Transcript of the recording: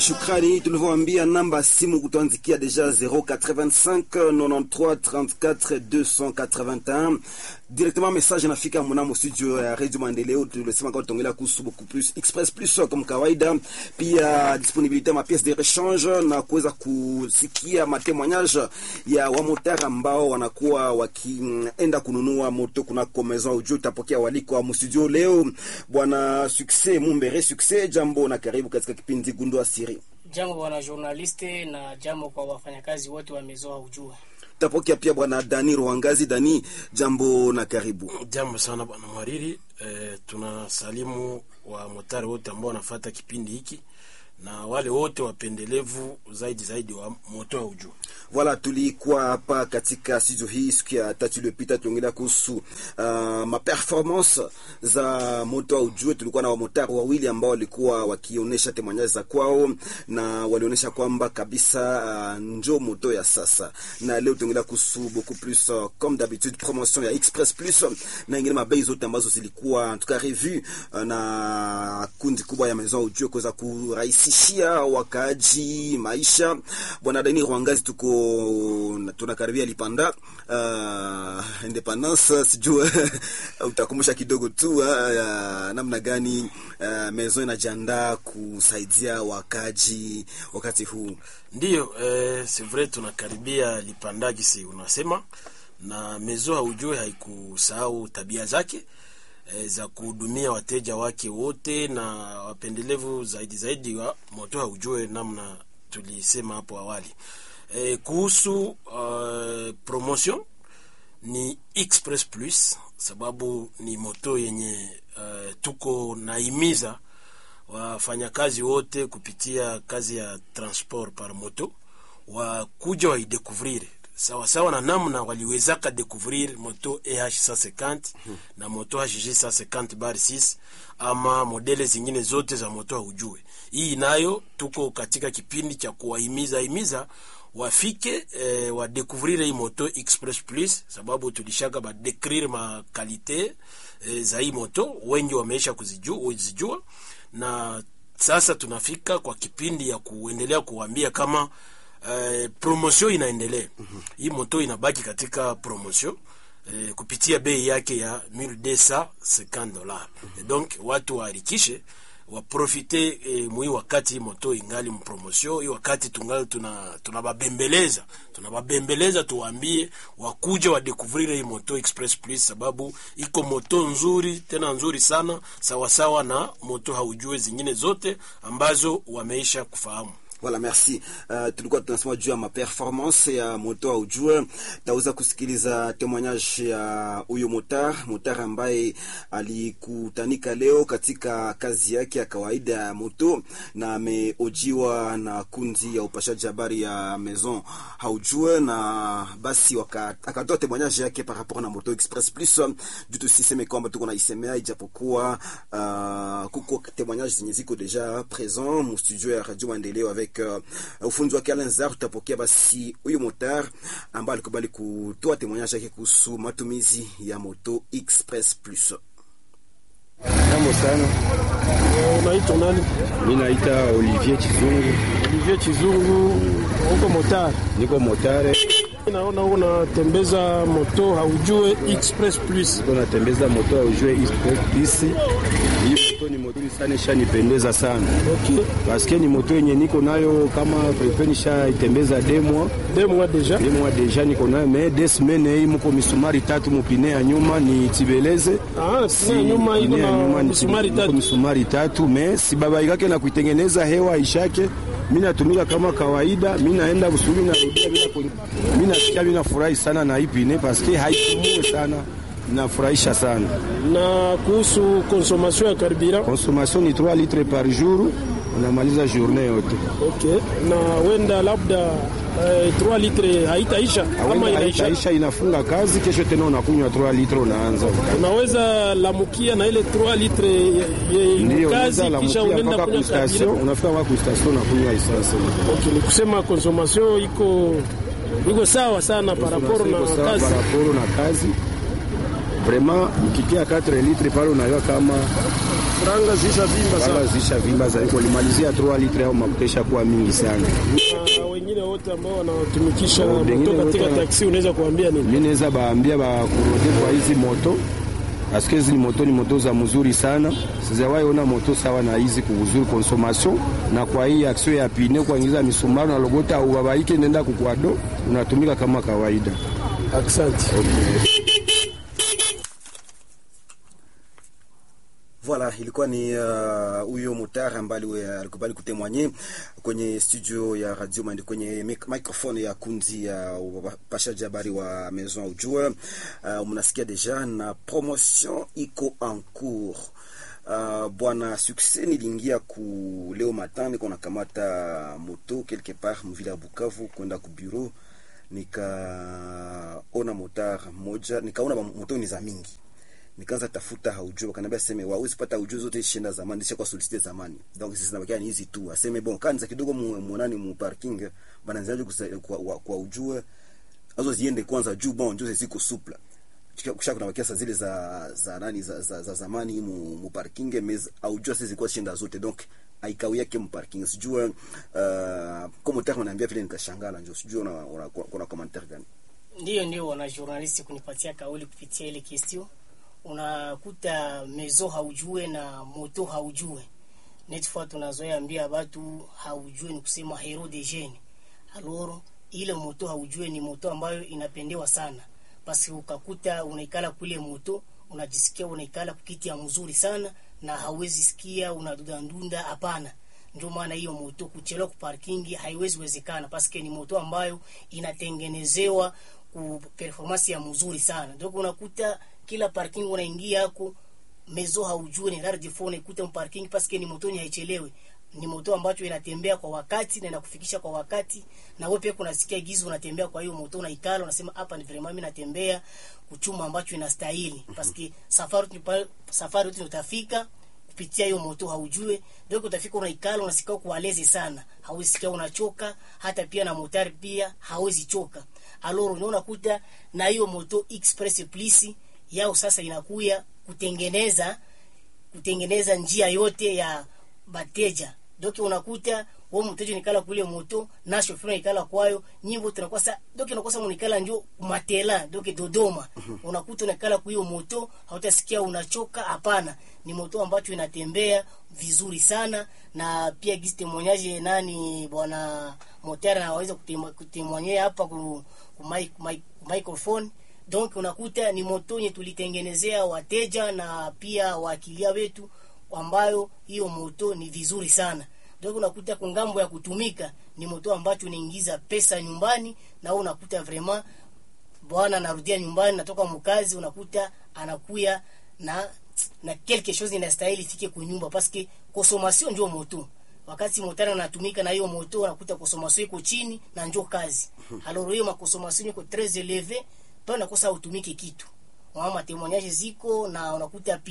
Shukrani, tulivyoambia namba simu kutuanzikia deja 085 93 34 281 directement message nafika mnamo studio ya Radio Maendeleo. Tulisema kwa tuongelea kuhusu beaucoup plus express plus kama kawaida, pia disponibilité ma pièce de rechange na kuweza kusikia matemoignage ya wamotari ambao wanakuwa wakienda kununua moto kunako maison audio. Tutapokea waliko wa studio leo, bwana Succès Mumbere. Succès, jambo na karibu katika kipindi Gundua Siri. Jambo bwana journaliste, na jambo kwa wafanyakazi wote wa Maison Audio. Tutapokea pia bwana Dani Rwangazi. Dani, jambo na karibu. Jambo sana bwana mhariri. E, tunasalimu wa motari wote ambao wanafuata kipindi hiki na wale wote wapendelevu zaidi zaidi wa moto wa ujuu. Voilà, tulikuwa hapa katika studio hii siku ya tatu iliyopita, tuongelea kuhusu uh, maperformance za moto wa ujue. Tulikuwa na wamotari wawili ambao walikuwa wakionyesha temoignage za kwao na walionyesha kwamba kabisa uh, njo moto ya sasa, na leo tuongelea kuhusu beaucoup plus uh, comme d'habitude promotion ya Express Plus na ingine mabei zote ambazo zilikuwa en tout cas revue uh, na kundi kubwa ya maison ujue kuweza kurahisishia wakaaji maisha. Bwana Dani Rwangazi, tuko tunakaribia Lipanda uh, independence sijua utakumbusha kidogo tu uh, namna gani uh, maison inajiandaa kusaidia wakaji wakati huu. Ndiyo eh, c'est vrai tunakaribia Lipanda gisi unasema, na mezo haujue haikusahau tabia zake eh, za kuhudumia wateja wake wote na wapendelevu zaidi zaidi wa moto haujue, namna tulisema hapo awali. Eh, kuhusu uh, promotion ni Express Plus sababu ni moto yenye uh, tuko naimiza wafanyakazi wote kupitia kazi ya transport par moto wakuja waidekuvrire sawasawa na namna waliwezaka découvrir moto EH 150 hmm, na moto HG 150 bar 6 ama modele zingine zote za moto haujue. Hii nayo tuko katika kipindi cha kuwahimiza himiza wafike eh, wadekuvrire hii moto Express Plus, sababu tulishaka badekrire makalite eh, za hii moto, wengi wameisha kuzijua, kuzijua na sasa tunafika kwa kipindi ya kuendelea kuwambia kama eh, promotion inaendelea. mm -hmm. Hii moto inabaki katika promotion eh, kupitia bei yake ya 1250 dollars. mm -hmm. Donc watu waharikishe waprofite e, mwi wakati moto ingali mpromotion hii, wakati tungali tuna tunababembeleza tunababembeleza, tuwaambie wakuja wadecouvrir hii moto Express Plus, sababu iko moto nzuri tena nzuri sana, sawasawa na moto haujue zingine zote ambazo wameisha kufahamu. Voilà, merci. Uh, tulikuwa tunasema juu ya maperformance ya moto au jua. Taweza kusikiliza témoignage ya huyo motar motar ambaye alikutanika leo katika kazi yake ya kawaida ya moto na ameojiwa na kundi ya upashaji habari ya Maison haujue, na basi akatoa témoignage yake par rapport na moto Express Plus. Juu tusiseme kwamba tuko na isemea, ijapokuwa uh, kuko témoignage zenye ziko deja présent mu studio ya Radio Maendeleo avec Uh, ufunzi wake Alanzar. Tutapokea basi huyu motar ambaye alikubali kutoa temoignage yake kuhusu matumizi ya moto Express Plus. Jambo sana. Unaitwa nani? Mimi naita Olivier Chizungu. Olivier Chizungu, uko motar? Niko motare. Naona uko natembeza moto haujue Express Plus. Niko natembeza moto haujue Express Plus. Hii moto ni moto sana ishanipendeza sana. Okay. Paske ni moto yenye niko nayo kama pepe nisha itembeza demo. Demo deja. Demo deja niko nayo me des semaines hii mko misumari tatu mupine ya nyuma ni tibeleze. Ah, si nyuma iko na misumari tatu. Misumari tatu me si baba yake na kuitengeneza hewa ishake. Mimi natumika kama kawaida, mimi naenda busuli na rudia mimi nasikia mimi nafurahi sana na ipine paske haipumue sana nafurahisha sana. Na kuhusu consommation ya carburant, consommation ni 3 litres par jour, unamaliza journée yote. Okay. Na wenda labda eh, 3 litres haitaisha ama inaisha, haitaisha, inafunga kazi, kesho tena unakunywa 3 litres, unaanza unaweza lamukia na ile 3 litres ndio kazi, kisha unaenda kunywa station, unafika kwa station unakunywa essence. Okay, ni kusema consommation iko iko sawa sana par rapport na kazi, par rapport na kazi vraiment ukitia 4 litre pale unajua kama franga zisha vimba wala sana zisha vimba zaidi kulimalizia 3 litre au mafuta ishakuwa mingi sana. na wengine wote ambao wanatumikisha Oh, wengine moto katika wote- taksi unaweza kuambia nini Mi naweza baambia bakurode kwa hizi moto paske hizi ni moto ni moto za mzuri sana, sijawahi ona moto sawa na hizi kuzuri consommation. Na kwa hii action ya pine kuingiza misumari na logota au babaike nenda kukwado unatumika kama kawaida. asante Voilà, ilikuwa ni uh, huyo mutara ambaye ali- alikubali kutemwanye kwenye studio ya Radio Mandi kwenye mic- microphone ya kundi ya wapashaji habari wa Maison Ujue. Uh, mnasikia deja na promotion iko en cours. Uh, bwana succès niliingia ku leo matin niko nakamata moto quelque part mvile ya Bukavu kwenda ku bureau nikaona motar moja nikaona ba- moto ni za mingi nikaanza tafuta haujue, wakaniambia seme wawezi pata haujue zote shinda zamani disha kwa solicite zamani, donc sisi zinabakia ni hizi tu. Aseme bon kanza kidogo mu muonani mu parking bananzaje kwa, kwa, kwa ujue azo ziende kwanza juu bon juu ziko supla Kisha- kisha kuna makiasa zile za za nani za, za, za zamani mu, mu parking mais aujue sisi zilikuwa shinda zote donc aikau yake mu parking sijue uh, kama tayari unaniambia vile nikashangala njoo sijue una, una, kuna commentaire gani Ndiyo, ndio wana journalist kunipatia kauli kupitia ile kestio. Unakuta mezo haujue na moto haujue. Netfua tunazoea ambia watu haujue ni kusema hero de jeune. Alors ile moto haujue ni moto ambayo inapendewa sana. Basi ukakuta unaikala kule moto unajisikia unaikala kukiti ya mzuri sana na hauwezi sikia unadundandunda, hapana. Ndio maana hiyo moto kuchelewa kuparkingi haiwezi wezekana, paske ni moto ambayo inatengenezewa ku performance ya mzuri sana. Ndio unakuta kila parking unaingia yako mezo haujue ni large phone ikuta parking paske ni moto ni haichelewi ni moto ambacho inatembea kwa wakati na inakufikisha kwa wakati, na wewe pia kunasikia gizo unatembea. Kwa hiyo moto unaikala, unasema hapa ni vraiment mimi natembea kuchuma ambacho inastahili, paske safari tupa- safari yote utafika kupitia hiyo moto haujue, ndio utafika unaikala, unasikia kualezi sana, hauwezi sikia unachoka, hata pia na motari pia hawezi choka. Alors unaona kuta na hiyo moto express plus yao sasa inakuya kutengeneza kutengeneza njia yote ya bateja doki unakuta wewe mteja nikala kule moto na shoferi nikala kwayo nyimbo tunakuwa sa doki unakosa unikala njo matela doki Dodoma unakuta unakala kwa hiyo moto hautasikia unachoka hapana ni moto ambacho inatembea vizuri sana na pia gisi temwanyaje nani bwana motera anaweza kutemwanyea hapa ku, ku, mic, mic, microphone donc unakuta ni moto yenye tulitengenezea wateja na pia wakilia wetu ambayo hiyo moto ni vizuri sana ndio unakuta kwa ngambo ya kutumika ni moto ambacho unaingiza pesa nyumbani na wewe unakuta vraiment bwana anarudia nyumbani natoka mkazi unakuta anakuya na na quelque chose inastahili fike kwa nyumba paske consommation ndio moto wakati motari anatumika na hiyo moto unakuta consommation iko chini na njo kazi alors hiyo makonsommation iko très élevée pale unakosa utumike kitu mama témoignage ziko na unakuta